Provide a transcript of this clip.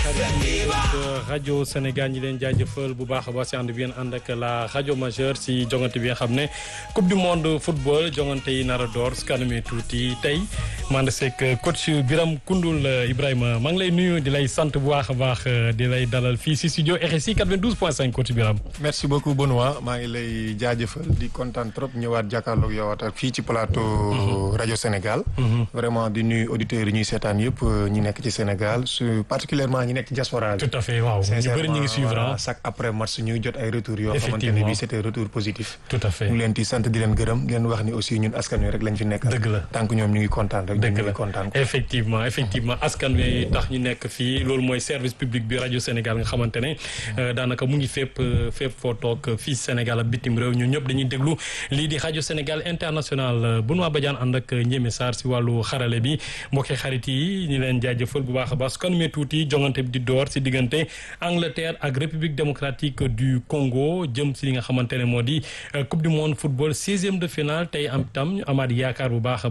rajo Sénégal ñi leen jaajëfal bu baax a baax si ànd bi ngeen ànd ak la rajo majeure si jongante bi nga xam ne coupe du monde football jongante yi nar a door su kanamee tuuti tey man seeg coach Biram Koundoul Ibrahima maa ngi lay nuyu di lay sant bu baax a baax di lay dalal fii si studio RSI 92.5 coach Biram. merci beaucoup Benoît maa ngi lay jaajëfal di kontaan trop ñëwaat jàkkaarloog yow ak fii ci plateau rajo Sénégal. vraiment di nuyu auditeurs yi ñuy seetaan yëpp ñi nekk ci Sénégal su particulièrement ñi nekk ci diaspora bi. tout à fait waaw ñu bëri ñu ngi suivre chaque après match ñuy jot ay retours yoo xamante ne bii c'était retour positif. tout à fait ñu leen di sant di leen gërëm di leen wax ni aussi ñun askan wi rek lañ fi nekk. dëgg la tant que ñoom ñu ngi kontaan rek. dëgg ñu la ngi kontaan effectivement effectivement askan wi tax ñu nekk fii loolu mooy service public bi rajo Sénégal nga xamante ne daanaka mu ngi fépp fépp foo toog fii Sénégal ak bitim réew ñun ñëpp dañuy déglu lii di rajo Sénégal international Benoît Badiane ànd ak Ndiémé Sarr si wàllu xarale bi mbokki xarit yi ñu leen jaajëfal bu baax a baax su kan mee tuuti jongante bi di door si diggante Angleterre ak République démocratique du Congo jëm si li nga xamante ne moo di coupe du monde football 16e de finale tey am tam amaat yaakaar bu baax